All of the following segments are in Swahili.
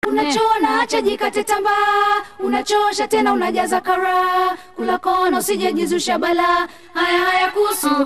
unachona acha jikate tambaa unachosha tena unajaza kara kula kona usijejizusha bala haya haya kuhusu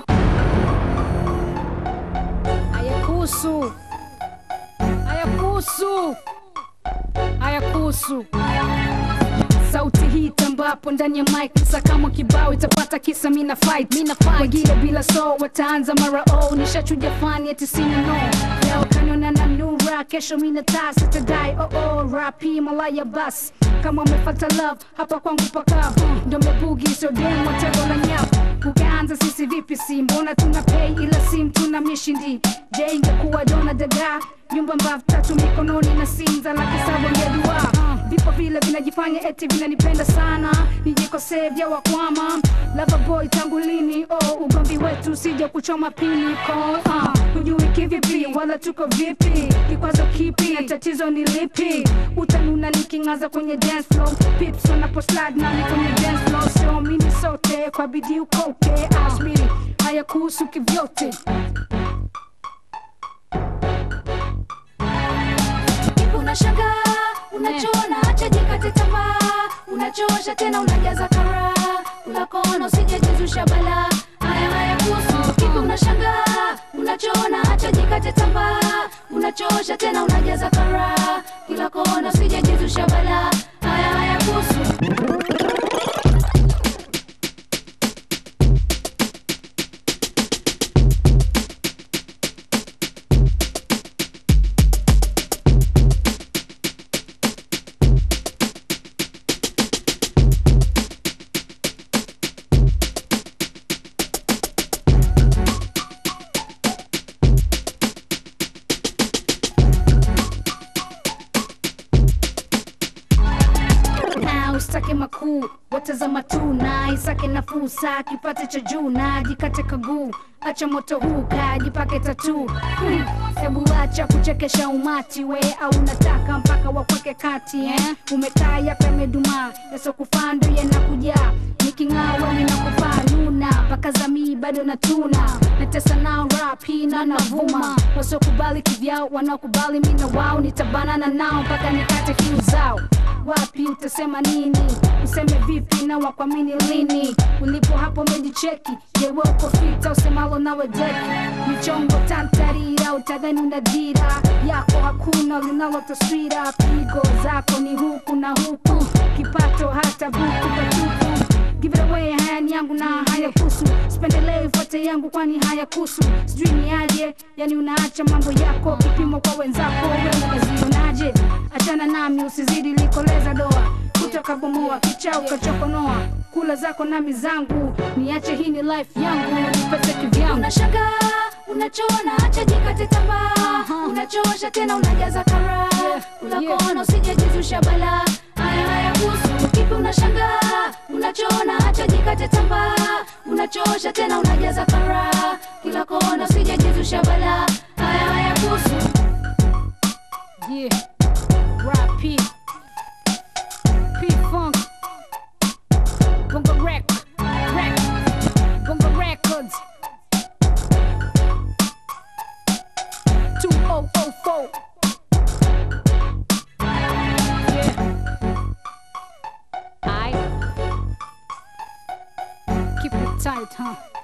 hayakuhusu hayakuhusu hayakuhusu sauti hii tambapo ndani ya mic kisa kama kibao itapata kisa mina fight mina fight wengine bila so wataanza mara oh nishachuja fani eti sina no leo kaniona na nura kesho mina taa sitadai oh oh rapi malaya bas kama umefata love hapa kwangu pakavu ndo mebugi sio dem watego la nyavu ukaanza sisi vipi si mbona tuna pay ila sim tuna mishindi je ingekuwa dona daga nyumba mbavu tatu mikononi na sinza laki saba ngedua vipo vile vinajifanya eti vinanipenda sana nijikosee vya wakwama lava boy tangu lini oh ugomvi wetu sija kuchoma pini ko uh, hujui kivipi wala tuko vipi kikwazo kipi na tatizo ni lipi utanuna niking'aza kwenye dance floor pips wanaposlide nami kwenye dance floor sio mini sote kwa bidii ukoke asmini haya kuhusu kivyote Kipu unashangaa unachona acha jikate tamaa unachosha tena unajaza kara kula kona usijejizusha bala haya haya kuhusu kipi unashangaa unachona acha jikate tamaa unachosha tena unajaza kara kila kona usijejizusha bala haya haya kuhusu na usitake makuu watazama tu na isake nafuu saa kipate cha juu na jikate kaguu acha moto huu kajipake tatu Hmm, hebu acha kuchekesha umati we au unataka mpaka wakweke kati eh? umekaa yapa yamedumaa yasokufaa ndo yanakujaa niking'awa ninakufaa luna mpaka zamii bado natuna natesa nao rapi na navuma wasiokubali kivyao wanaokubali mi na wao nitabanana nao mpaka nikate kiu zao wapi utasema nini useme vipi na wakwamini lini ulipo hapo mejicheki jewe uko fita usemalo nawe deki michongo tantarira utadhani una dira yako hakuna linalo taswira pigo zako ni huku na huku kipato hata buku patupu Give it away, haya ni yangu na haya kusu sipendelee ifuate yangu kwani haya kusu sijui ni aje yani unaacha mambo yako kipimo kwa wenzako wewe unazionaje achana nami usizidi likoleza doa kutoka bomoa kicha ukachokonoa kula zako nami zangu niache hii ni life yangu nipate kivyangu unashangaa unachona acha jikate tamaa unachosha tena unajaza kara kula yeah. kona usijejizusha bala haya haya kuhusu kipi unashangaa unachona acha jikate tamaa unachosha tena unajaza kara kila kona usijejizusha bala haya haya kuhusu Yeah, rap P, P Funk, Bongo Rec, Rec, Bongo Records, 2004. Yeah. I keep it tight, huh?